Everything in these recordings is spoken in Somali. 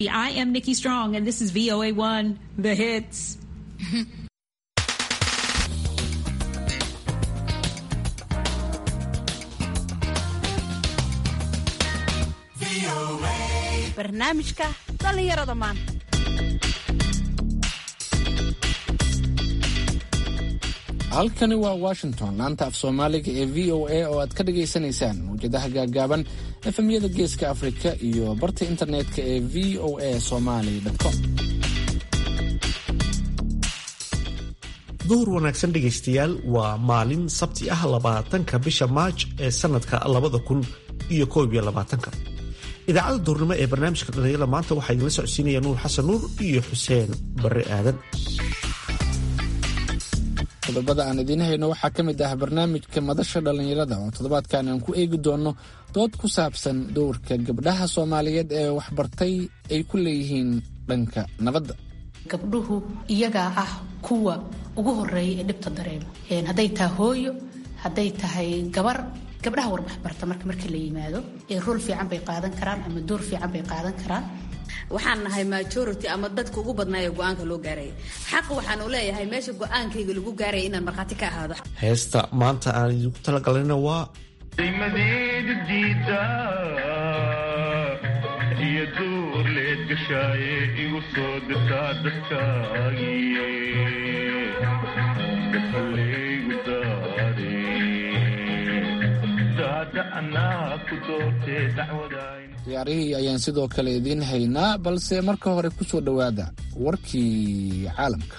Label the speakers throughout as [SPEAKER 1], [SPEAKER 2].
[SPEAKER 1] I am Nikki Strong, and this is VOA1, The Hits.
[SPEAKER 2] barnaamijka dhallinyarada maanta
[SPEAKER 3] halkani waa washington laanta af soomaaliga ee v o a oo aad ka dhagaysanaysaan mawjadaha gaagaaban efemyada geeska afrika iyo barta internetka ee v o a somaly com
[SPEAKER 4] duhur wanaagsan dhegaystayaal waa maalin sabti ah labaatanka bisha maaj ee sanadka labada kun iyo koob iyo labaatanka idaacadda duurnimo ee barnaamijka dhalinyarada maanta waxaa idinla socodsiinaya nuur xasan nuur iyo xuseen barre aadan
[SPEAKER 3] qodobada aan idiin hayno waxaa ka mid ah barnaamijka madasha dhallinyarada oo toddobaadkan aan ku eegi doonno dood ku saabsan dowrka gabdhaha soomaaliyeed ee waxbartay ay ku leeyihiin dhanka nabadda
[SPEAKER 5] gabdhuhu iyagaa ah kuwa ugu horeeya ee dhibta dareemo hadday tahay hooyo hadday tahay gabar gabdhaha warbaxbarta marka marka la yimaado ee rool fiican bay qaadan karaan ama door fiican bay qaadan karaan
[SPEAKER 6] waxaan nahay majority ama dadka ugu badnaaya go-aanka loo gaaraya xaq waxaanu leeyahay meesha go-aankayga lagu gaaraya inaan markhaati ka ahaado
[SPEAKER 4] heesta maanta aan idinku talagalana waa
[SPEAKER 7] madeeda diida iyo duur leed gashaaye igu soo dirtaa dadkaagiye gafalaygu daare daada anaa ku doortee dacwadayn
[SPEAKER 3] ciyaarihii ayaan sidoo kale idiin haynaa balse marka hore ku soo dhowaada warkii caalamka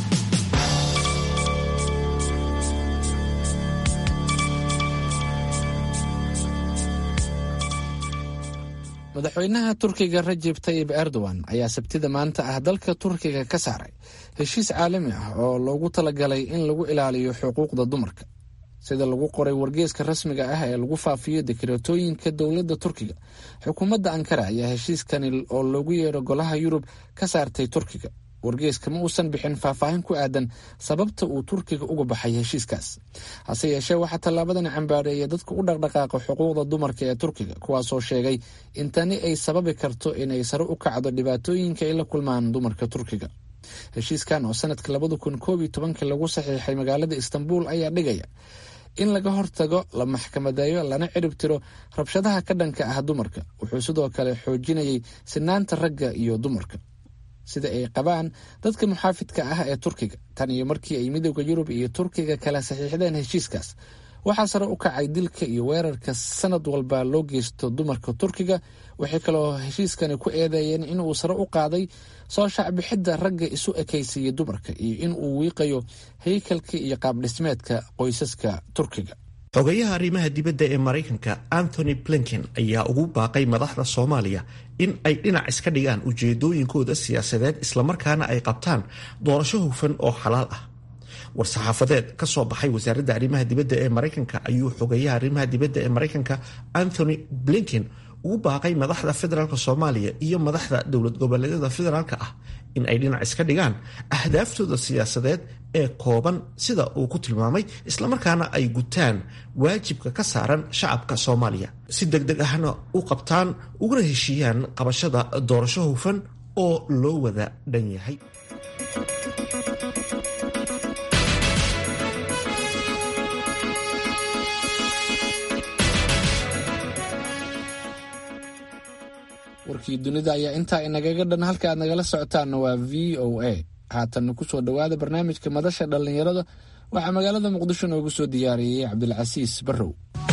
[SPEAKER 3] madaxweynaha turkiga rajeb tayib erdogan ayaa sabtida maanta ah dalka turkiga ka saaray heshiis caalami ah oo loogu talagalay in lagu ilaaliyo xuquuqda dumarka sida lagu qoray wargeeska rasmiga ah ee lagu faafiyo dekreetooyinka dowladda turkiga xukuumadda ankara ayaa heshiiskani oo loogu yeero golaha yurub ka saartay turkiga wargeeska ma uusan bixin faahfaahin ku aadan sababta uu turkiga uga baxay heshiiskaas hase yeeshee waxaa tallaabadani cambaareeya dadka u dhaqdhaqaaqa xuquuqda dumarka ee turkiga kuwaasoo sheegay in tani ay sababi karto inay sare u kacdo dhibaatooyinka ay la kulmaan dumarka turkiga heshiiskan oo sanadka labada kun koob iyo tobankii lagu saxiixay magaalada istanbul ayaa dhigaya in laga hortago la maxkamadeeyo lana cirib tiro rabshadaha ka dhanka ah dumarka wuxuu sidoo kale xoojinayay sinaanta ragga iyo dumarka sida ay qabaan dadka muxaafidka ah ee turkiga tan iyo markii ay midooda yurub iyo turkiga kala saxiixdeen heshiiskaas waxaa sare u kacay dilka iyo weerarka sanad walba loo geysto dumarka turkiga waxay kaloo heshiiskani ku eedeeyeen inuu sare u qaaday soo shacbixidda ragga isu ekaysiiya dumarka iyo in uu wiiqayo haykalka iyo qaabdhismeedka qoysaska turkiga
[SPEAKER 4] xogayaha arrimaha dibadda ee maraykanka anthony blinken ayaa ugu baaqay madaxda soomaaliya in ay dhinac iska dhigaan ujeedooyinkooda siyaasadeed islamarkaana ay qabtaan doorasho hufan oo xalaal ah war-saxaafadeed ka soo baxay wasaaradda arrimaha dibadda ee maraykanka ayuu xogayaha arrimaha dibadda ee maraykanka anthony blinken ugu baaqay madaxda federaalk soomaaliya iyo madaxda dowlad goboleedyada federaalk ah in ay dhinac iska dhigaan ahdaaftooda siyaasadeed ee kooban sida uu ku tilmaamay islamarkaana ay gutaan waajibka ka saaran shacabka soomaaliya si deg deg ahna u qabtaan uguna heshiiyaan qabashada doorasho hufan oo loo wada dhan yahay
[SPEAKER 3] warkii dunida ayaa intaa inagaga dhan halka aad nagala socotaanna waa v o a haatanna kusoo dhowaada barnaamijka madasha dhallinyarada waxaa magaalada muqdisho noogu soo diyaariyey cabdilcasiis barrow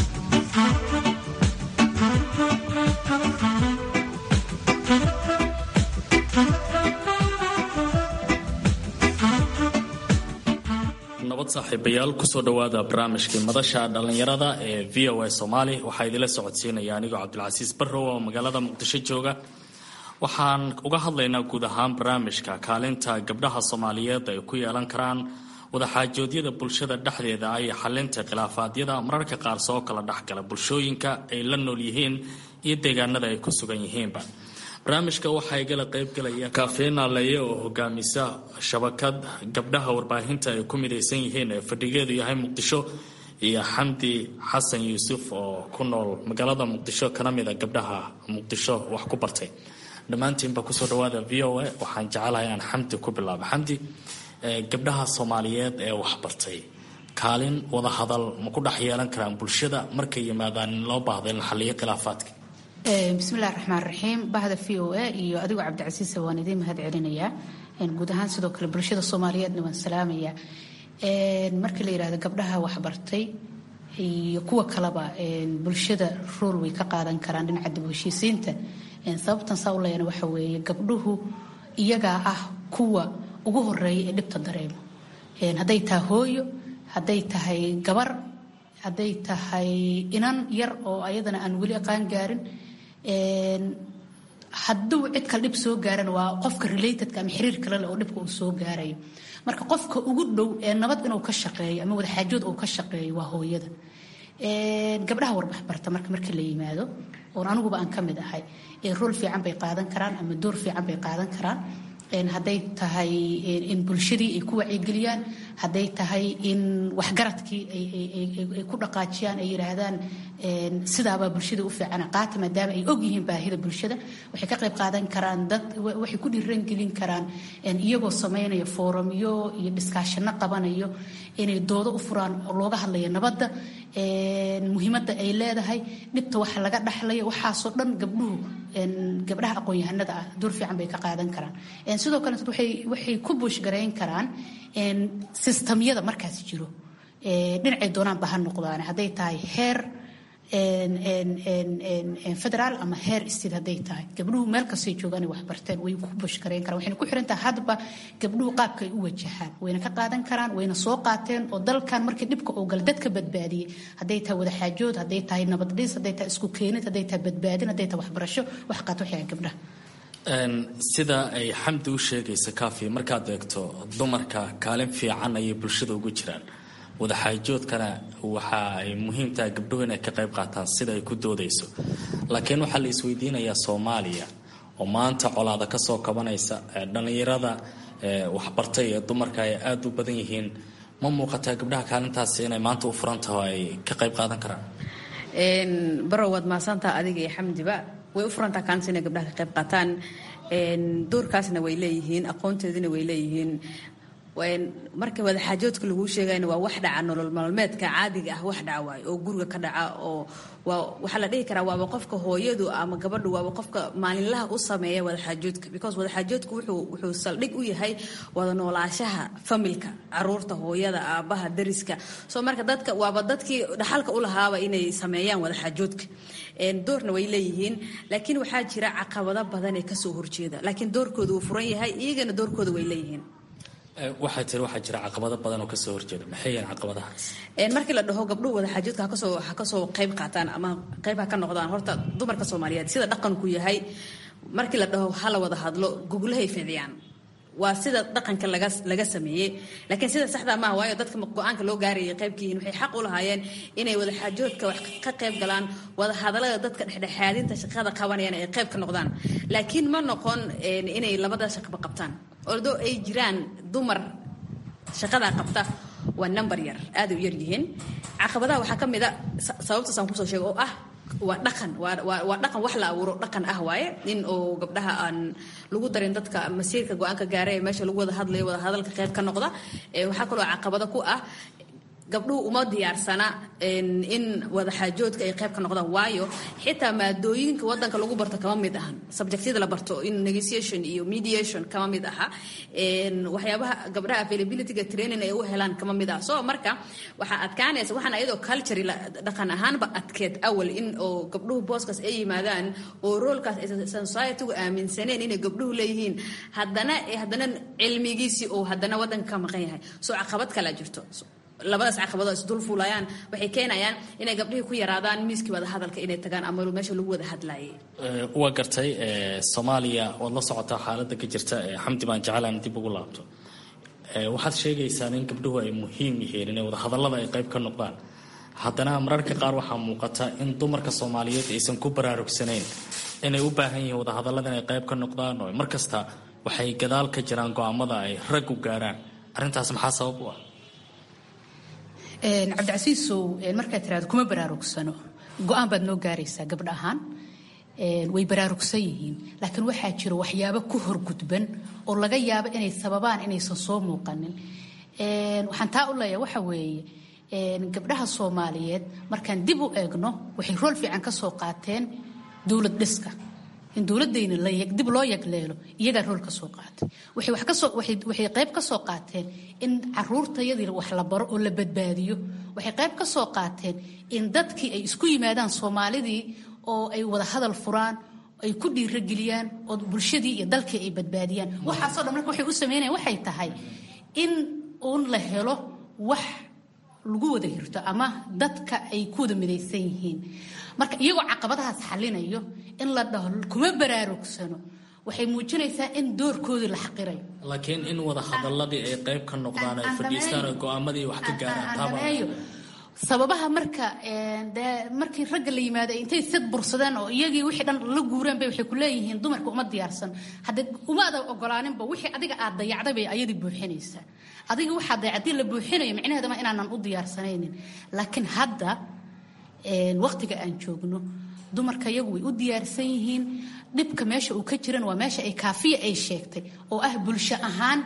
[SPEAKER 8] nabad saaxiibayaal kusoo dhowaada barnaamijkii madasha dhallinyarada ee v o a soomaali waxaa idinla socodsiinaya anigoo cabdilcasiis barrow oo magaalada muqdisho jooga waxaan uga hadlaynaa guud ahaan barnaamijka kaalinta gabdhaha soomaaliyeed ay ku yeelan karaan wadaxaajoodyada bulshada dhexdeeda ay xalinta khilaafaadyada mararka qaar soo kala dhexgala bulshooyinka ay la nool yihiin iyo deegaanada ay ku sugan yihiinba barnaamijka waxaa igala qaybgalaya kafeena leye oo hogaamisa shabakad gabdhaha warbaahinta ay ku midaysan yihiin ee fadhigeedu yahay muqdisho iyo xamdi xasan yuusuf oo ku nool magaalada muqdisho kana mida gabdhaha muqdisho wax ku bartay dhammaantiinba kusoo dhawaada v o a waxaan jecelahay aan xamdi ku bilaabo xamdi gabdhaha soomaaliyeed ee waxbartay kaalin wada hadal ma ku dhex yeelan karaan bulshada markay yimaadaan in loo baahdo in la xaliyo khilaafaadka
[SPEAKER 5] bismillahi raxmaan raxiim bahda v o a iyo adigoo cabdicasiisa waan idiin mahad celinayaa guud ahaan sidoo kale bulshada soomaaliyeedna waan salaamayaa marka la yidhahdo gabdhaha waxbartay iyo kuwa kaleba bulshada rool way ka qaadan karaan dhinaca dib u heshiisiinta sababtan saa u leeyana waxa weeye gabdhuhu iyagaa ah kuwa ugu horeeya ee dhibta dareemo hadday tahay hooyo hadday tahay gabar hadday tahay inan yar oo ayadana aan weli aqaan gaarin hadduu cid kale dhib soo gaarana waa qofka relatedka ama xiriir kale leh oo dhibka uu soo gaarayo marka qofka ugu dhow ee nabad inuu ka shaqeeyo ama wadaxaajood uu ka shaqeeyo waa hooyada gabdhaha warbaxbarta marka marka la yimaado oon aniguba aan ka mid ahay rool fiican bay qaadan karaan ama door fiican bay qaadan karaan hadday tahay in bulshadii ay ku wacyigeliyaan hadday tahay in waxgaradkii ay ku dhaqaajiyaan ay yidhaahdaan sidaabaa bulshada u fiicana qaata maadaama ay og yihiin baahida bulshada waxay ka qayb qaadan karaan dad waxay ku dhiirangelin karaan iyagoo samaynaya foorumyo iyo dhiskaashano qabanayo inay doodo u furaan oo looga hadlayo nabadda muhiimadda ay leedahay dhibta waxa laga dhaxlayo waxaasoo dhan gabdhuhu gabdhaha aqoon-yahanada ah door fiican bay ka qaadan karaan sidoo kale waxay ku buushgarayn karaan sistamyada markaas jiro dhinacay doonaanba ha noqdaan hadday tahay heer federaal ama heer state hadday tahay gabdhuhu meel kastay joogaan waxbarteen way ku buushgarayn karaan waxayna ku xiran tahay hadba gabdhuhu qaabka ay u wajahaan wayna ka qaadan karaan wayna soo qaateen oo dalkan markii dhibka uu gala dadka badbaadiyey hadday tahay wadaxaajood hadday tahay nabadhis hadday tahay isku keenid hadday tahay badbaadin hadday tahay waxbarasho wax qaat waxay gabdhaha
[SPEAKER 8] sida ay xamdi u sheegaysa kaafi markaad eegto dumarka kaalin fiican ayay bulshada ugu jiraan wadaxaajoodkana waxa ay muhiim tahay gabdhuhu inay ka qayb qaataan sida ay ku doodayso laakiin waxaa la isweydiinayaa soomaaliya oo maanta colaada ka soo kabanaysa dhallinyarada waxbartay ee dumarka ay aada u badan yihiin ma muuqataa gabdhaha kaalintaasi inay maanta u furan taho ay ka qayb qaadan karaan
[SPEAKER 6] barow waad mahadsantaha adiga iyo xamdiba way u furantaha kaalinta inay gabdhaha ka qayb qaataan doorkaasna way leeyihiin aqoonteedina way leeyihiin marka wadaxaajoodka laguu sheegayna waa wax dhaca nolol maalmeedka caadiga ah wax dhaca waayo oo guriga ka dhaca oo waa waxaa la dhihi karaa waaba qofka hooyadu ama gabadhu waaba qofka maalinlaha u sameeya wadaxaajoodka because wadaxaajoodka wuxuu wuxuu saldhig u yahay wada noolaashaha familka caruurta hooyada aabaha dariska soo marka dadka waaba dadkii dhaxalka u lahaaba inay sameeyaan wadaxaajoodka doorna way leeyihiin laakiin waxaa jira caqabado badan ee kasoo horjeeda laakiin doorkooda wuu furan yahay iyagana doorkooda way leeyihiin
[SPEAKER 8] waxaa tiri waxaa jira caqabado badan oo kasoo horjeeda maxay yihiin caqabadahaas
[SPEAKER 6] markii la dhaho gabdhuhu wadaxaajoodka hakasoo ha kasoo qayb qaataan ama qayb ha ka noqdaan horta dumarka soomaaliyeed sida dhaqanku yahay markii la dhaho hala wada hadlo gugulahay ficdiyaan waa sida dhaqanka laga laga sameeyey laakiin sida saxda maaha waayo dadka go-aanka loo gaarayay qaybkiihin waxay xaq u lahaayeen inay wadaxaajoodka wax ka qayb galaan wada hadallada dadka dhexdhexaadinta shaqada qabanayaan ay qayb ka noqdaan laakiin ma noqon inay labada shaqaba qabtaan ordoo ay jiraan dumar shaqadaa qabta waa number yar aaday u yar yihiin caqabadaha waxaa ka mid a sababtaasaan kusoo sheega oo ah waa dhaqan waa dhaqan wax la abuuro dhaqan ah waaye in oo gabdhaha aan lagu darin dadka masiirka go-aanka gaara ee meesha lagu wada hadlayo wada hadalka qayb ka noqda waxaa kaloo caqabado ku ah gabdhuhu uma diyaarsana in wadaxaajoodka ay qayb ka noqdaan waayo xitaa maadooyinka wadanka lagu barto kama mid ahan subjectyada la barto in negotiation iyo mediation kama mid aha waxyaabaha gabdhaha availabilityga training ay u helaan kama mid ah so marka waxaa adkaanaysa waxaan ayadoo culture dhaqan ahaanba adkeed awal in oo gabdhuhu booskaas ay yimaadaan oo roolkaas aysan societygu aaminsaneen inay gabdhuhu leeyihiin haddana haddana cilmigiisii oo haddana wadanka ka maqan yahay so caqabad kalaa jirto labadaas caqabadoo isdul fuulayaan waxay keenayaan inay gabdhihii ku yaraadaan miiskii wada hadalka inay tagaan ama meesha lagu wada hadlaayay
[SPEAKER 8] waa gartay soomaaliya waad la socotaa xaaladda ka jirta xamdi baan jeclaan dib ugu laabto waxaad sheegaysaan in gabdhuhu ay muhiim yihiin inay wada hadallada ay qayb ka noqdaan haddana mararka qaar waxaa muuqata in dumarka soomaaliyeed aysan ku baraarugsanayn inay u baahan yihiin wada hadallada inay qayb ka noqdaan oo markasta waxay gadaal ka jiraan go-aamada ay rag u gaaraan arrintaas maxaa sabab u ah
[SPEAKER 5] cabdicasiisow markaad tiraado kuma baraarugsano go-aan baad noo gaaraysaa gabdha ahaan way baraarugsan yihiin laakiin waxaa jiro waxyaabo ku horgudban oo laga yaabo inay sababaan inaysan soo muuqanin waxaan taa u leeyahay waxa weeye gabdhaha soomaaliyeed markaan dib u eegno waxay rool fiican ka soo qaateen dowlad dhiska in dowladayna dib loo yagleelo iyagaa rool ka soo qaatay waxay wax kasoo waxay qayb ka soo qaateen in caruurtayadii wax la baro oo la badbaadiyo waxay qayb ka soo qaateen in dadkii ay isku yimaadaan soomaalidii oo ay wada hadal furaan ay ku dhiirageliyaan oo bulshadii iyo dalkii ay badbaadiyaan waxaasoo dhan marka waxay u sameynayaan waxay tahay in uun la helo wax lagu wada hirto ama dadka ay ku wada midaysan yihiin marka iyagoo caqabadahaas xalinayo in la dhaho kuma baraarugsano waxay muujinaysaa in doorkoodii la xaqirayo
[SPEAKER 8] laakiin in wada hadaladii ay qayb ka noqdaan ay fadhiistaan oo go-aamadii wax ka gaaraan
[SPEAKER 5] sababaha marka dee markii ragga la yimaado intay sad bursadeen oo iyagii wixii dhan la guureen bay waxay ku leeyihiin dumarka uma diyaarsan haddee umaada ogolaaninba wixii adiga aad dayacday bay ayadii buuxinaysaa adiga waxaa dayacdii la buuxinayo micnaheedama inaanan u diyaarsanaynin laakiin hadda waqtiga aan joogno dumarka iyagu way u diyaarsan yihiin dhibka meesha uu ka jiran waa meesha ay kaafiya ay sheegtay oo ah bulsho ahaan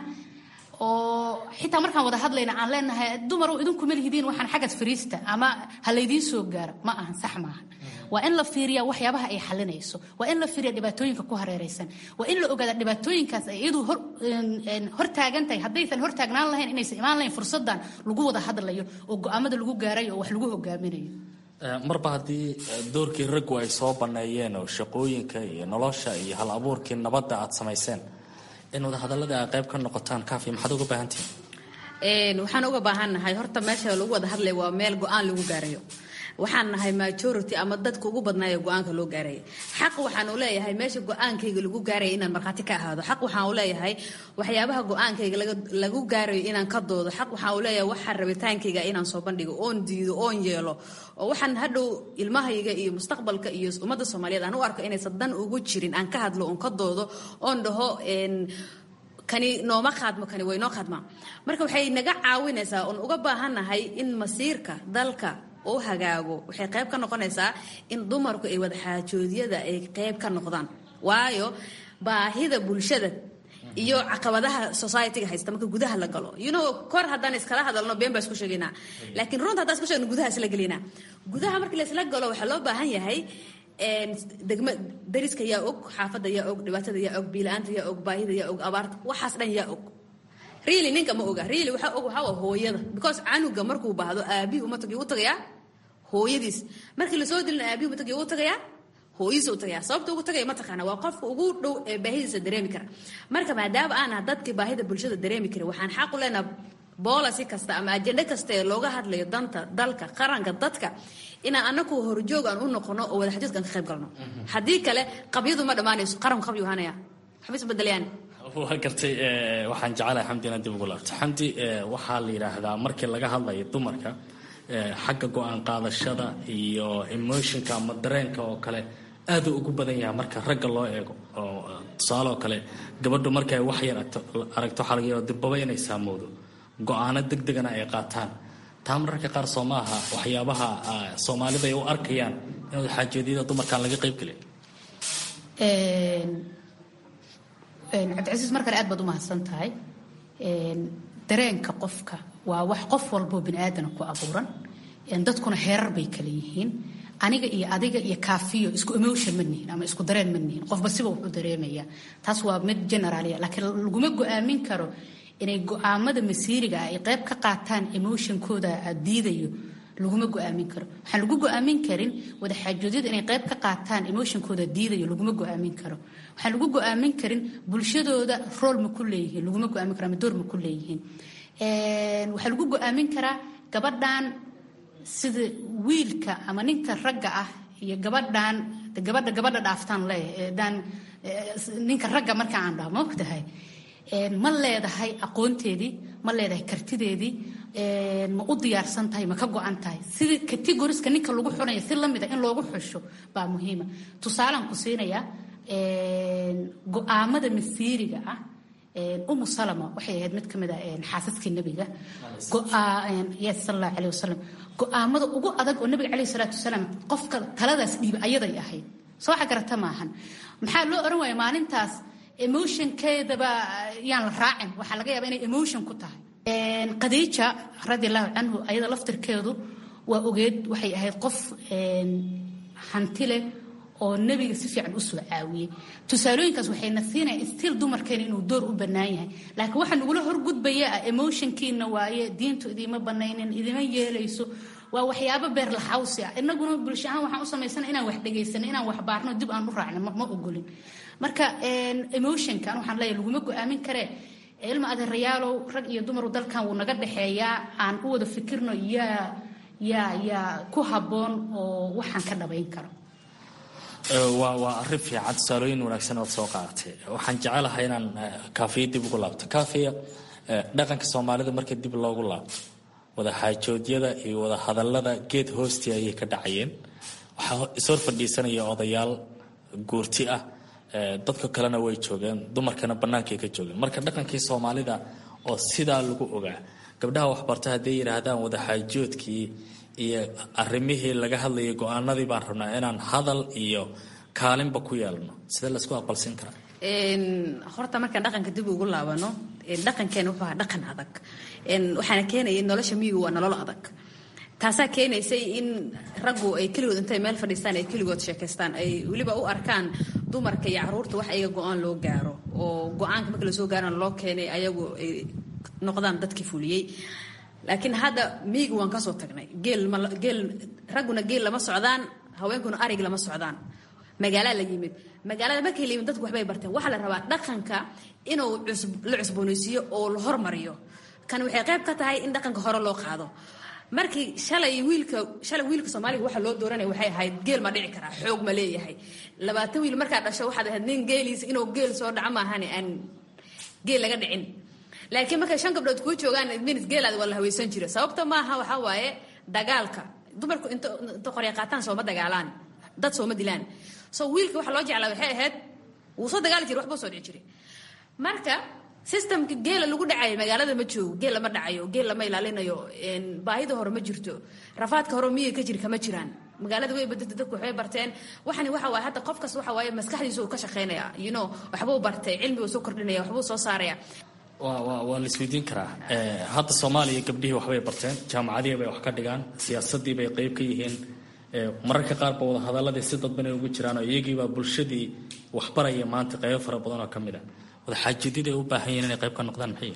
[SPEAKER 5] oo xitaa markaan wada hadlayna aan leenahay dumarow idinkuma lihidiin waxaan xaggas fariista ama ha laydiin soo gaaro ma ahan sax maahan waa in la fiiriya waxyaabaha ay xalinayso waa in la fiiriya dhibaatooyinka ku hareeraysan waa in la ogaada dhibaatooyinkaas ay iyadu hortaagan tahay haddaysan hortaagnaan lahayn inaysan imaan lahayn fursadan lagu wada hadlayo oo go-aamada lagu gaarayo oo wax lagu hogaaminayo
[SPEAKER 8] marba haddii doorkii raggu ay soo banneeyeen oo shaqooyinka iyo nolosha iyo hal abuurkii nabadda aad samayseen in wadahadalladii ay qayb ka noqotaan kaafi maxaad uga baahantihin
[SPEAKER 6] waxaan uga baahannahay horta meesha lagu wada hadlaya waa meel go-aan lagu gaarayo waxaan nahay majority ama dadka ugu badnaayo go-aanka loo gaaraya xaq waxaan u leeyahay meesha go-aankayga lagu gaaraya inaan markhaati ka ahaado xaq waxaan u leeyahay waxyaabaha go-aankayga lagu gaarayo inaan ka doodo xaq waxaan u leeyahay waxa rabitaankayga inaan soo bandhigo oon diido oon yeelo oo waxaan hadhow ilmahayga iyo mustaqbalka iyo ummadda soomaaliyeed aan u arko inaysan dan ugu jirin aan ka hadlo oon ka doodo oon dhaho kani nooma qaadmo kani way noo qaadmaa marka waxay naga caawinaysaa oon uga baahannahay in masiirka dalka oo hagaago waxay qayb ka noqonaysaa in dumarku ay wadaxaajoodyada ay qayb ka noqdaan waayo baahida bulshada iyo caqabadaha societyga haysta marka gudaha la galo you know kor haddaan iskala hadalno been baa isku sheegaynaa laakiin runta haddaan isku sheegno gudaha isla gelinaa gudaha markii la isla galo waxaa loo baahan yahay degma dariska yaa og xaafadda yaa og dhibaatada yaa og biila-aanta yaa og baahida yaa og abaarta waxaas dhan yaa og really ninka ma oga really waxaa og waxaa waa hooyada because canuga markuu baahdo aabihii uma tagi u tagayaa hooyadiis markii lasoo dilina aabihii uma tagi u tagayaa hooyadiisa u tagayaa sababta ugu tagaya ma taqaana waa qofka ugu dhow ee baahidiisa dareemi kara marka maadaama aan ah dadkii baahida bulshada dareemi kara waxaan xaq u leenaha boolasi kasta ama ajende kasta ee looga hadlayo danta dalka qaranka dadka inaan anaku horjoog aan u noqono oo wadaxajoodkaan ka qayb galno haddii kale qabyadu ma dhammaanayso qaranku qabyu ahaanaya waxba isbedelayaan
[SPEAKER 8] waa gartay waxaan jecelahay xamdi inaan dib ugu laabto xamdi waxaa la yidhaahdaa markii laga hadlayo dumarka xagga go-aan qaadashada iyo emotionka ama dareenka oo kale aaduu ugu badan yahay marka ragga loo eego oo tusaale oo kale gabadhu markay wax yar aragto waxaa laga yaaba dirbaba inay saamowdo go-aano deg degana ay qaataan taa mararka qaar soo ma aha waxyaabaha soomaalida ay u arkayaan in wadaxaajoodiyada dumarkaan laga qayb gelin
[SPEAKER 5] cabdicasiis mar kale aad baad u mahadsan tahay dareenka qofka waa wax qof walboo bini aadana ku abuuran dadkuna heerar bay kale yihiin aniga iyo adiga iyo kaafiyo isku emotion ma nihin ama isku dareen ma nihin qofba siba wuxuu dareemaya taas waa mid generaaliya laakiin laguma go-aamin karo inay go-aamada masiiriga ah ay qayb ka qaataan emotionkooda diidayo laguma go-aamin karo waxaan lagu go-aamin karin wadaxaajoodyada inay qayb ka qaataan emotionkooda diidayo laguma go-aamin karo waxaan lagu go-aamin karin bulshadooda rool ma ku leeyihiin laguma go-aamin karo ama door ma ku leeyihiin waxaa lagu go-aamin karaa gabadhan sida wiilka ama ninka ragga ah iyo gabadhan gabadha gabadha dhaaftaan leeyahay daan ninka ragga marka aan dhaho ma ogtahay ma leedahay aqoonteedii ma leedahay kartideedii ma u diyaarsan tahay ma ka go-an tahay sidii categoriska ninka lagu xunaya si lamida in loogu xusho baa muhiima tusaalaan ku siinayaa go-aamada masiiriga ah umu salama waxay ahayd mid ka mid a xaasaskii nebiga yes sal allahu caleyh wasalam go-aamada ugu adag oo nebiga caleyhi salaatu wasalaam qofka taladaas dhiiba ayaday ahayd soo waxa garata maahan maxaa loo oran waaya maalintaas emotionkeedaba yaan la raacin waxaa laga yaaba inay emotion ku tahay khadiija radiallahu canhu ayada laftirkeedu waa ogeed waxay ahayd qof hanti leh oo nebiga si fiican u soo caawiyey tusaalooyinkaas waxayna siinaya stiil dumarkeena inuu door u bannaan yahay laakiin waxaa nagula horgudbaya ah emotionkiina waaye diintu idiima banaynin idima yeelayso waa waxyaabo beer laxawsi ah inaguna bulsho ahaan waxaan u samaysana inaan wax dhegaysano inaan wax baarno dib aan u raacno ma ogolin marka emotionkan waxaan leeyahay laguma go-aamin karee ilma adeerayaalow rag iyo dumaru dalkan wuu naga dhexeeyaa aan u wada fikirno yaa yaa yaa ku habboon oo waxaan ka dhabayn karo
[SPEAKER 8] waa waa arrin fiican tusaalooyin wanaagsan ood soo qaadatay waxaan jecelahay inaan kaafiya dib ugu laabto kaafiya dhaqanka soomaalida marka dib loogu laabto wada xaajoodyada iyo wada hadallada geed hoostii ayay ka dhacayeen waxaa ishor fadhiisanaya odayaal guurti ah dadka kalena way joogeen dumarkana bannaankay ka joogeen marka dhaqankii soomaalida oo sidaa lagu ogaa gabdhaha waxbarta hadday yidhaahdaan wada xaajoodkii iyo arimihii laga hadlayay go-aanadii baan rabnaa inaan hadal iyo kaalinba ku yeelno sidee laysku aqbalsin karaa
[SPEAKER 6] horta markaan dhaqanka dib ugu laabano dhaqankeena wuxuu ahaa dhaqan adag waxaana keenaya nolosha miyigu waa nolol adag taasaa keenaysay in raggu ay keligood intay meel fadhiistaan ay keligood sheekaystaan ay weliba u arkaan dumarka iyo caruurta wax ayaga go-aan loo gaaro oo go-aanka marka lasoo gaarana loo keenay ayagu ay noqdaan dadkii fuliyey laakiin hadda miyiga waan kasoo tagnay geel ragguna geel lama socdaan haweenkuna arig lama socdaan magaalaa la yimid magaalada markay la yimid dadku waxbay barteen waxaa la rabaa dhaqanka inuu la cusboonaysiiyo oo la hormariyo kan waxay qayb ka tahay in dhaqanka hore loo qaado markii shalay wiilka shalay wiilka soomaaliga waxa loo dooranaya waxay ahayd geel ma dhici karaa xoog ma leeyahay labaatan wiil markaa dhasho waxaad ahayd nin geeliisa inuu geel soo dhaco maahane aan geel laga dhicin laakiin markay shan gabdhood kuu joogaan minit geelaada waa la hawaysan jira sababta maaha waxaa waaye dagaalka dumarku inta inta qorya qaataan sooma dagaalaan dad sooma dilaan so wiilka waxa loo jeclaa waxay ahayd wuu soo dagaali jira waxbuu soo dhici jiray marka systemka geela lagu dhacayo magaalada ma joogo geel lama dhacayo geel lama ilaalinayo baahida hore ma jirto rafaadka hore miyiga ka jiri kama jiraan magaalada way badata dadku waxbay barteen waxani waxa waaye hadda qofkas waxa waaye maskaxdiisa uu ka shaqaynaya you know waxbuu bartay cilmi uu soo kordhinaya waxbuu soo saaraya
[SPEAKER 8] waa la isweydiin karaa hadda soomaaliya gabdhihii waxbay barteen jaamacadihii bay wax ka dhigaan siyaasadii bay qeyb ka yihiin mararka qaarba wada hadaladii si dadbanay ugu jiraan oo iyagiibaa bulshadii waxbaraya maanta qeybo fara badan oo ka mid a wada xaajadyada ay u baahan yihiin inay qayb ka noqdaan maxay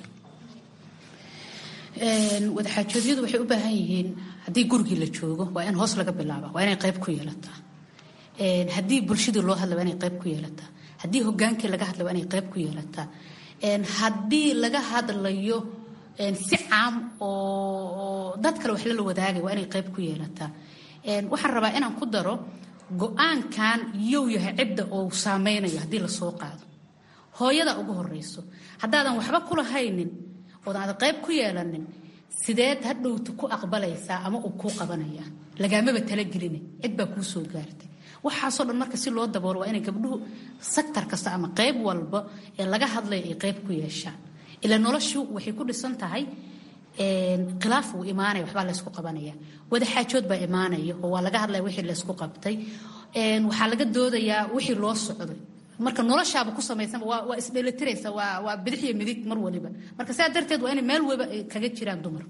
[SPEAKER 5] wadaxaajoodyadu waxay u baahan yihiin haddii gurigii la joogo waa in hoos laga bilaaba waa inay qayb ku yeelataa haddii bulshadii loo hadla waa inay qayb ku yeelataa haddii hogaankii laga hadla waa inay qayb ku yeelataa haddii laga hadlayo si caam oo dad kale wax lala wadaagay waa inay qayb ku yeelataa waxaan rabaa inaan ku daro go-aankan yow yahay cidda oo saameynayo haddii lasoo qaado hooyada ugu horeyso haddaadan waxba kulahaynin oodan ada qayb ku yeelanin sideed hadhowta ku aqbalaysaa ama uu kuu qabanaya lagaamaba talagelina cid baa kuu soo gaartay waxaasoo dhan marka si loo daboolo waa inay gabdhuhu saktar kasta ama qayb walba ee laga hadlaya ay qayb ku yeeshaan ila noloshu waxay ku dhisan tahay khilaaf wuu imaanaya waxbaa laysku qabanaya wadaxaajood baa imaanaya oo waa laga hadlaya wixii laysku qabtay waxaa laga doodayaa wixii loo socday marka noloshaaba ku samaysanba waa isdhelitiraysa waa waa bidix iyo midig mar waliba marka saa darteed waa inay meel waliba ay kaga jiraan dumarku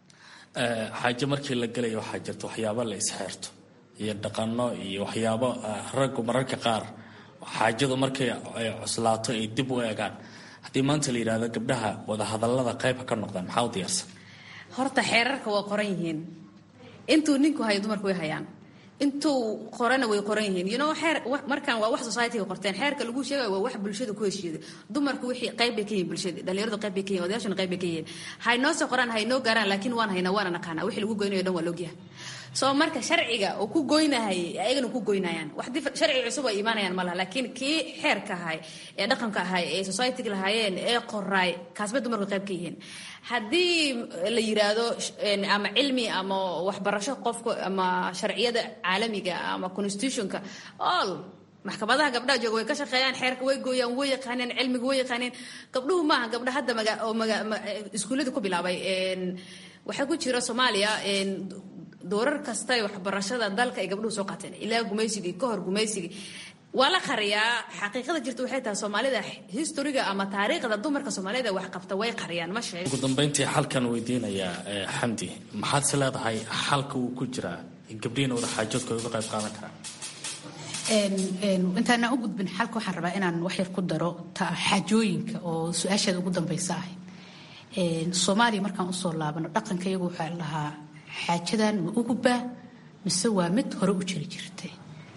[SPEAKER 8] xaaje markii la gelayo waxaa jirta waxyaabo la isxeerto iyo dhaqano iyo waxyaabo raggu mararka qaar xaajadu markay ay cuslaato ay dib u eegaan haddii maanta la yidhahdo gabdhaha wadahadallada qayba ka noqdaan maxaa u diyaarsan
[SPEAKER 6] horta xeerarka waa qoran yihiin intuu ninku hayo dumarku way hayaan intuu qorana way qoran yihiin you know xeer markan waa wax society-ga qorteen xeerka lagu sheegayo waa wax bulshada ku heshiiyada dumarku wixii qayb bay ka yihiin bulshada dhalinyaradu qayb bay ka yihin odayaashuna qayb bay ka yihiin haynoo soo qoraan haynoo gaaraan laakiin waan haynaa waana naqaanaa wixii lagu goynayo dhan waa loogyahay soo marka sharciga oo ku goynahayay ayagana ku goynayaan wax sharci cusub ay imaanayaan ma laha laakiin kii xeerka ahay ee dhaqanka ahay ee society-ga lahaayeen ee qoraay kaasbay dumarku qayb ka yihiin haddii la yiraahdo ama cilmi ama waxbarasho qofka ama sharciyada caalamiga ama constitutionka all maxkamadaha gabdhaha jooga way ka shaqeeyaan xeerka way gooyaan way yaqaaneen cilmiga way yaqaaneen gabdhuhu maaha gabdha hadda maga oo maga iskuullada ku bilaabay waxaa ku jira soomaaliya doorar kasta ee waxbarashada dalka ay gabdhuhu soo qaateen ilaa gumaysigii ka hor gumaysigii waa la qariyaa xaqiiqada jirta waxay tahay soomaalida historiga ama taariikhda dumarka soomaalida wax qabta way qariyaan ma sheeg
[SPEAKER 8] ugu dambeyntii xalkan weydiinayaa xamdi maxaad si leedahay xalka uu ku jiraa in gabdhihiina wada xaajoodka ay uga qayb qaadan karaan
[SPEAKER 5] intaanaan u gudbin xalka waxaan rabaa inaan waxyar ku daro xaajooyinka oo su-aasheeda ugu dambeysa ahayd soomaaliya markaan usoo laabano dhaqanka iyagu waxaa lahaa xaajadan ma ugubaa mise waa mid hore u jiri jirtay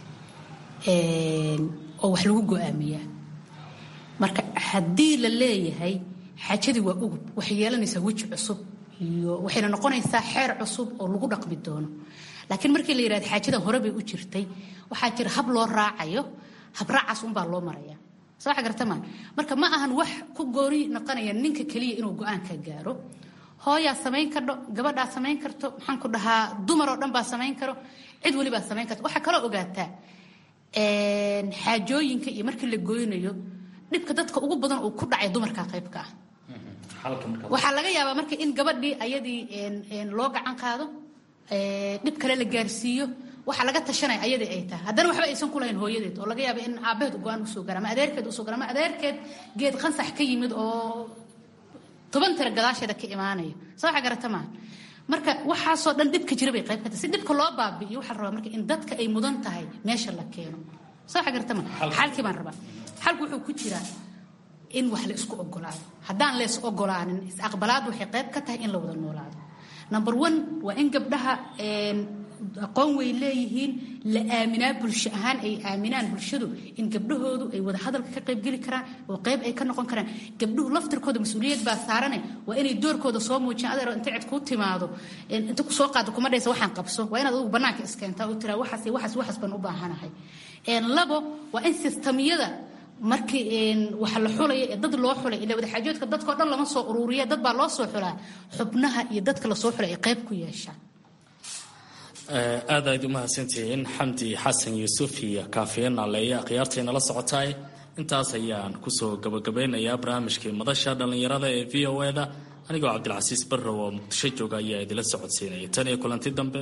[SPEAKER 5] oo wax lagu go-aamiyaa marka haddii la leeyahay xaajadii waa ugub waxay yeelanaysaa weji cusub iyo waxayna noqonaysaa xeer cusub oo lagu dhaqmi doono laakiin markii la yidhahda xaajadan hore bay u jirtay waxaa jira hab loo raacayo habraacaas unbaa loo maraya soo waxa gartamaan marka ma ahan wax ku goori noqonaya ninka keliya inuu go-aanka gaaro hooyaa samayn kardho gabadhaa samayn karto maxaan ku dhahaa dumar oo dhan baa samayn karo cid welibaa samayn karto waxaa kaloo ogaataa xaajooyinka iyo markii la goynayo dhibka dadka ugu badan uu ku dhacay dumarka qaybka ah waxaa laga yaabaa marka in gabadhii ayadii loo gacan qaado dhib kale la gaarsiiyo waxaa laga tashanaya ayadii ay tahay haddana waxba aysan ku lahayn hooyadeed oo laga yaaba in aabaheed go-aan usoo gara ama adeerkeed usoo gara ama adeerkeed geed qansax ka yimid oo toban tira gadaasheeda ka imaanaya soo waxa garata maaha marka waxaasoo dhan dhibka jira bay qayb ka tahay si dhibka loo baabi'iyo waxaa la rabaa marka in dadka ay mudan tahay meesha la keeno soo waxa garata maaha xalkii baan rabaa xalku wuxuu ku jiraa in wax la isku ogolaado haddaan lees ogolaanin is-aqbalaad waxay qayb ka tahay in la wada noolaado number one waa in gabdhaha aqoon way leeyihiin la aaminaa bulsho ahaan ay aaminaan bulshadu in gabdhahoodu ay wada hadalka ka qaybgeli karaan oo qayb ay ka noqon karaan gabdhuhu laftirkooda mas-uuliyad baa saarane waa inay doorkooda soo muujiyaan adeer inta cid kuu timaado inta ku soo qaado kuma dhaysa waxaan qabso waa inaad adugu bannaanka iskeentaa oo tiraa waxaas waxaas waxaas baan u baahanahay labo waa in sistamyada markii waxa la xulaya ee dad loo xulay ila wadaxaajoodka dadkao dhan lama soo uruuriya dad baa loo soo xulaa xubnaha iyo dadka lasoo xulay ay qayb ku yeeshaan
[SPEAKER 8] aad ayd u mahadsantihiin xamdi xasan yuusuf iyo kaafiye naaleeya khiyaartayna la socotaay intaas ayaan kusoo gabagabeynayaa barnaamijkii madasha dhallinyarada ee v o eda anigoo cabdilcasiis barrow oo muqdisho jooga ayaa idila socodsiinaya tan iyo kulanti dambe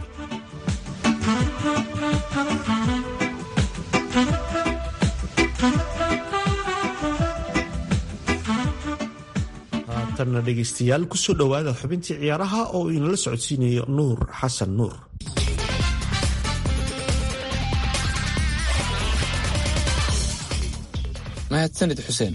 [SPEAKER 4] haatanna dhegaystayaal kusoo dhowaada xubintii ciyaaraha oo inala socodsiinayo nuur xasan nuur
[SPEAKER 3] mahadsanid xuseen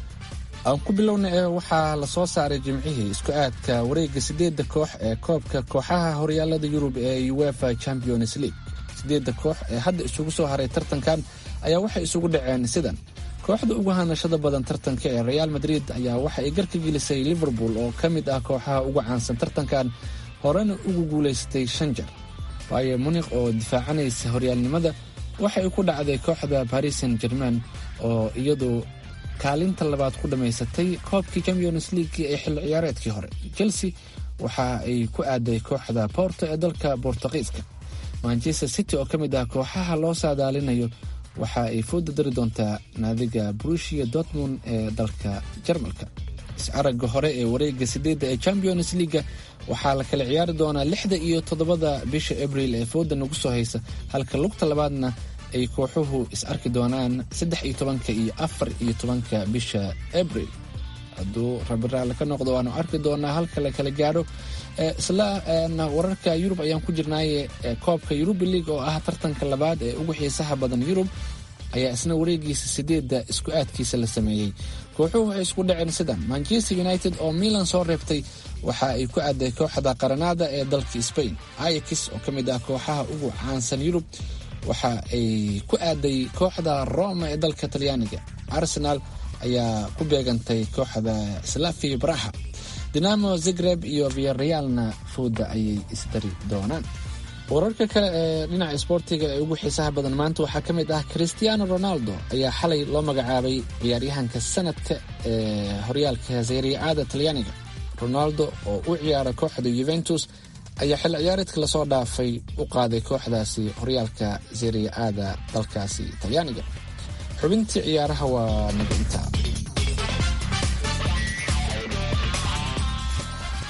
[SPEAKER 3] aan ku bilowna ee waxaa la soo saaray jimcihii isku aadka wareegga siddeedda koox ee koobka kooxaha horyaalada yurub ee uefa champions league siddeedda koox ee hadda isugu soo haray tartankan ayaa waxay isugu dhaceen sidan kooxda ugu hanashada badan tartanka ee real madrid ayaa waxa ay garka gelisay liverpool oo ka mid ah kooxaha ugu caansan tartankan horena ugu guulaysatay shan jar waayo munik oo difaacanaysa horyaalnimada waxa ay ku dhacday kooxda paris saint german oo iyadu kaalinta labaad ku dhammaysatay koobkii champions leaguekii ee xilli ciyaareedkii hore chelsea waxa ay ku aaday kooxda borto ee dalka bortuqiiska manchester city oo ka mid ah kooxaha loo saadaalinayo waxa ay fooda dari doontaa naadiga brushia dortmund ee dalka jarmalka is-aragga hore ee wareegga sideedda ee champions leaga waxaa la kala ciyaari doonaa lixda iyo toddobada bisha abril ee fooda nagu soo haysa halka lugta labaadna ay kooxuhu is arki doonaan saddex iyo tobanka iyo afar iyo tobanka bisha abril hadduu rabiraale ka noqdo waanu arki doonaa halka la kala gaadho isla wararka yurub ayaan ku jirnaaye koobka yuruba league oo ah tartanka labaad ee ugu xiisaha badan yurub ayaa isna wareegiisa sideedda isku aadkiisa la sameeyey kooxuhu waxay isku dhaceen sidan manchester united oo milan soo reebtay waxa ay ku aaday kooxda qaranada ee dalka spain ayax oo ka mid ah kooxaha ugu caansan yurub waxa ay ku aaday kooxda roma ee dalka talyaaniga arsenal ayaa ku beegantay kooxda slavia braha dinamo zagreb iyo viarealna fooda ayay isdari doonaan wararka kale ee dhinaca isboortiga ee ugu xiisaha badan maanta waxaa ka mid ah christiano ronaldo ayaa xalay loo magacaabay ciyaaryahanka sanadka ee horyaalka seeriaada talyaaniga ronaldo oo u ciyaara kooxda yuventus ayaa xilli ciyaareedka lasoo dhaafay u qaaday kooxdaasi horyaalka seeriaada dalkaasi talyaaniga xubintii ciyaaraha waa naginta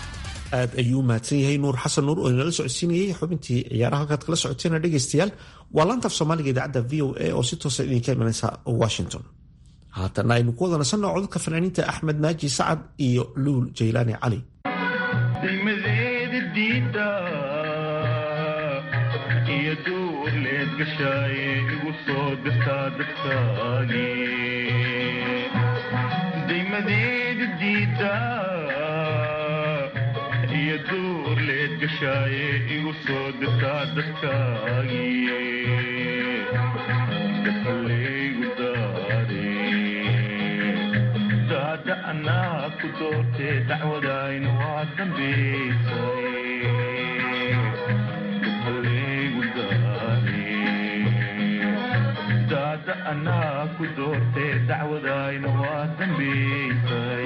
[SPEAKER 4] aad ayuu u mahadsan yahay nuur xasan nuur oo inala socodsiinayay xubintii ciyaaraha halkaad kala socoteena dhegaystayaal waa laantaaf soomaaliga idaacadda v o a oo si toosa idinka imanaysa washington haatana aynu ku wada nasanno codadka fanaaniinta axmed naaji sacad iyo luul jaylaani cali
[SPEAKER 7] degmadeeda diida iyo duur leed gashaaye igu soo dirtaa dadkaagii degmadeeda diida iyo duur leed gashaaye igu soo dirtaa dadkaagii dafalaygu daare daada anaa ku doortee dacwadayna waa dambaysay dafalaygu daare daada anaa ku doortee dacwadayna waa dambaysay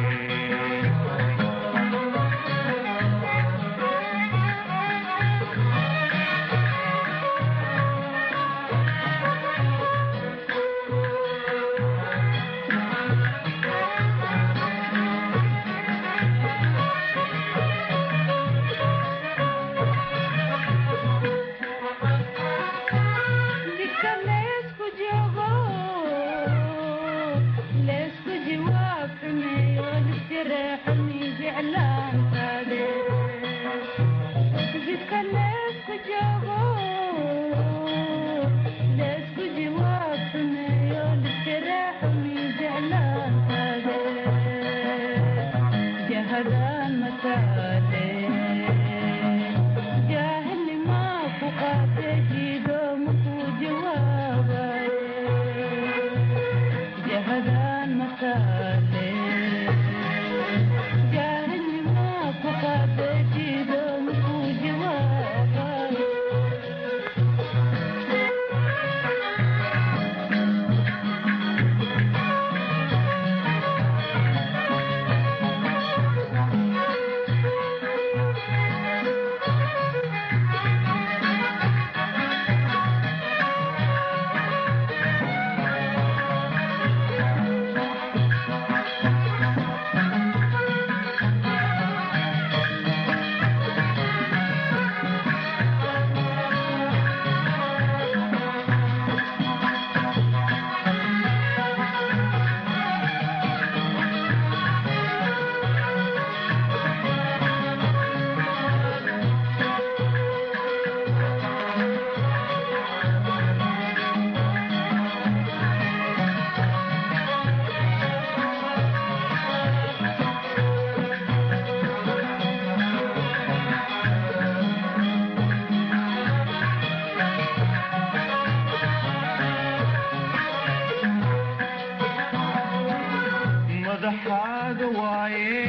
[SPEAKER 7] madaxaaga waaye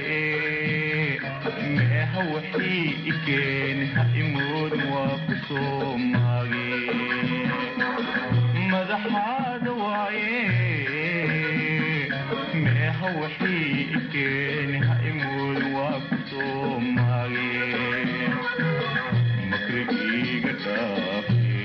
[SPEAKER 7] meeha waxii ikeeni ha imoodin waa ku soo maage madaxaaga waaye meeha waxii ikeeni ha imoodin waa ku soo maage makrigiiga dhaafe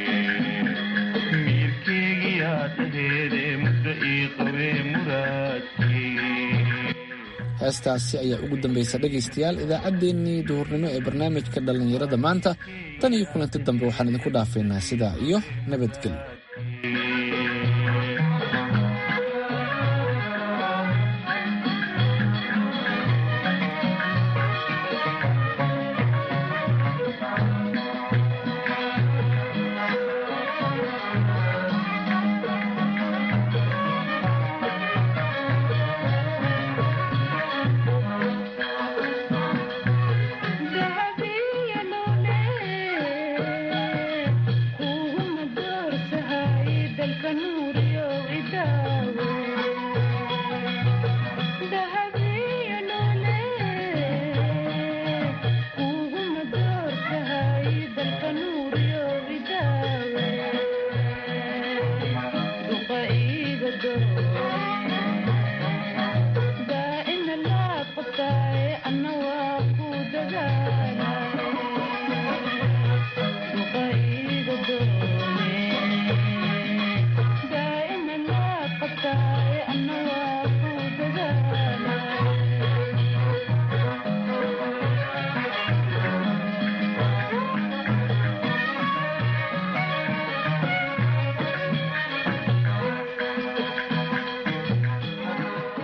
[SPEAKER 7] miirkeygiyaa dhaheede muddo ii qabee muraadkeygi
[SPEAKER 3] heestaasi ayaa ugu dambaysa dhegaystayaal idaacaddeenii duhurnimo ee barnaamijka dhallinyarada maanta tan iyo kulanti dambe waxaan idinku dhaafaynaa sidaa iyo nabadgelyo